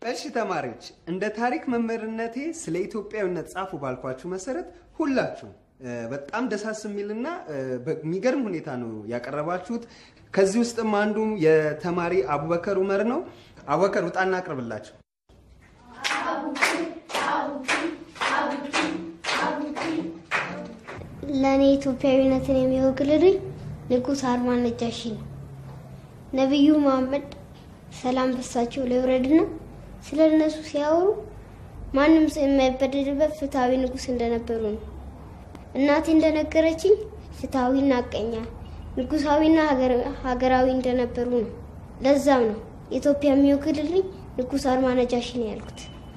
እሺ ተማሪዎች፣ እንደ ታሪክ መምህርነቴ ስለ ኢትዮጵያዊነት ጻፉ ባልኳችሁ መሰረት ሁላችሁም እ፣ በጣም ደሳስ የሚልና እ፣ በሚገርም ሁኔታ ነው ያቀረባችሁት። ከዚህ ውስጥም አንዱ የተማሪ አቡበከር ኡመር ነው። አቡበከር ውጣና አቅርብላቸው። ለእኔ ኢትዮጵያዊነትን የሚወክልልኝ ንጉሥ ሃሩን ነጃሺ ነው። ነቢዩ መሐመድ ሰላም በሳቸው ላይ ይውረድና ስለ እነሱ ሲያወሩ ማንም ሰው የማይበደልበት ፍትሐዊ ንጉሥ እንደነበሩ ነው። እናቴ እንደነገረችኝ ፍትሐዊና ሐቀኛ ንጉሳዊና ሀገር- ሀገራዊ እንደነበሩ ነው። ለዛም ነው ኢትዮጵያ የሚወክልልኝ ንጉሥ ሃሩን ነጃሺ ነው ያልኩት።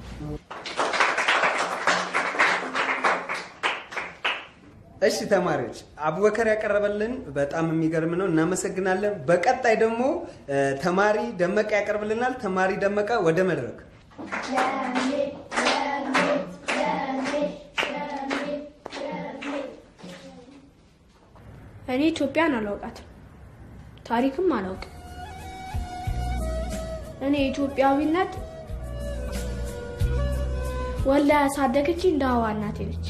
እሺ ተማሪዎች፣ አቡበከር ያቀረበልን በጣም የሚገርም ነው፣ እናመሰግናለን። በቀጣይ ደግሞ እ፣ ተማሪ ደመቀ ያቀርብልናል። ተማሪ ደመቀ ወደ መድረክ እኔ ኢትዮጵያን አላውቃትም፣ ታሪክም አላውቅም። እኔ ኢትዮጵያዊነት ወላ ያሳደገች እንደ ሀዋ እናቴ ነች።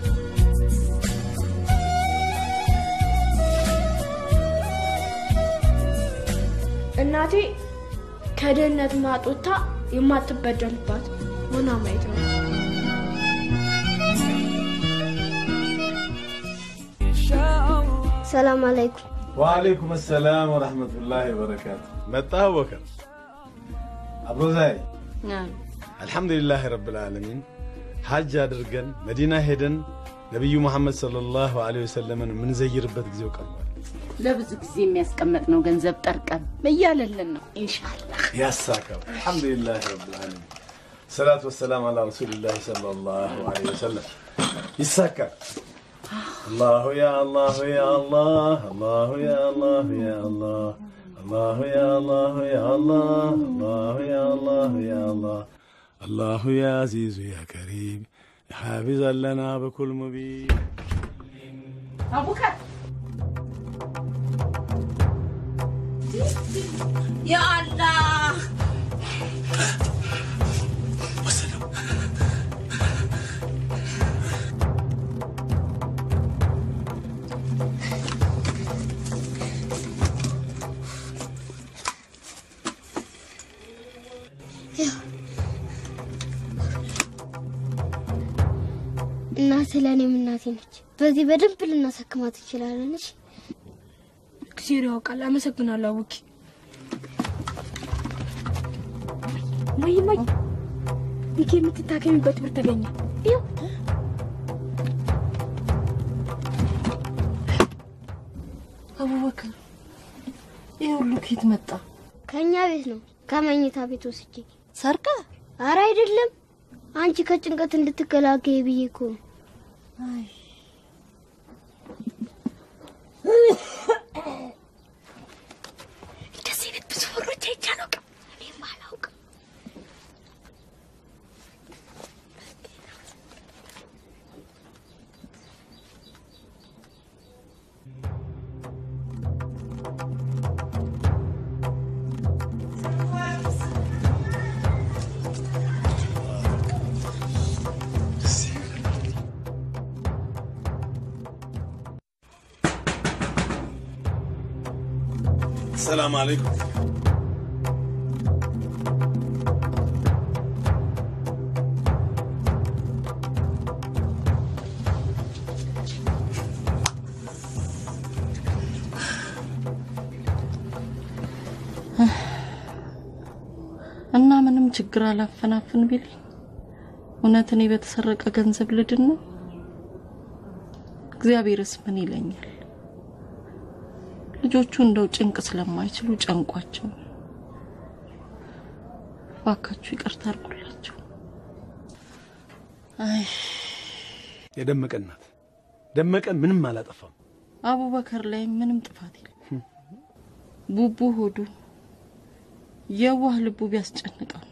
እናቴ ከድህነት ማጦታ የማትበደልባት ሆና ማየት ነው። ሰላም አለይኩም። ወአለይኩም ሰላም ወረሕመቱላሂ ወበረካቱ። መጣ አቡበከር አብሮ ዛይ አልሐምዱሊላህ ረብል ዓለሚን ሐጅ አድርገን መዲና ሄደን ነቢዩ መሐመድ ሰለላሁ ዐለይሂ ወሰለምን የምንዘይርበት ጊዜው ቀርቧል። ለብዙ ጊዜ የሚያስቀመጥነው ገንዘብ ጠርቀም እያለልን ነው። ኢንሻአላህ ያሳካው አልሐምዱሊላህ ረብል ዓለሚን ሰላቱ ወሰላም አላ ረሱሊላህ ሰለላሁ ዐለይሂ ወሰለም ይሳካል። አላሁ ያ አላሁ ያ አላህ አላሁ ያ አላሁ ያ አላህ አላሁ ያ አላሁ ያ አላህ አላሁ ያ አላሁ ያ አላህ አላሁ ያ አዚዙ ያ ከሪም ሓፊዝ ለና በኩል ሙቢን አቡከር ያ አላህ እናት ለእኔም እናቴ ነች። በዚህ በደንብ ልናሰክማት እንችላለን። እሺ እግዚአብሔር ያውቃል። አመሰግናለሁ አቡኪ። ማይ ማይ ይሄ የምትታከሚበት ብር ተገኘ። ይኸው አቡበከር ይህ ሁሉ ከየት መጣ? ከእኛ ቤት ነው ከመኝታ ቤት ወስጄ። ሰርቀ? አረ አይደለም፣ አንቺ ከጭንቀት እንድትገላገይ ብዬ እኮ ነው። አይ እንደዚህ ቤት ብዙ ብሮች አይቼ አላውቅም። እኔም አላውቅም። ሰላም አለይኩም እና ምንም ችግር አላፈናፍን ቢልኝ እውነት እኔ በተሰረቀ ገንዘብ ልድን ነው? እግዚአብሔርስ ምን ይለኛል? ልጆቹ እንደው ጭንቅ ስለማይችሉ ጨንቋቸው ነው። እባካችሁ ይቅርታ አድርጉላቸው። አይ የደመቀ እናት ደመቀ ምንም አላጠፋም። አቡበከር ላይ ምንም ጥፋት የለም። ቡቡ ሆዱ የዋህ ልቡ ቢያስጨንቀው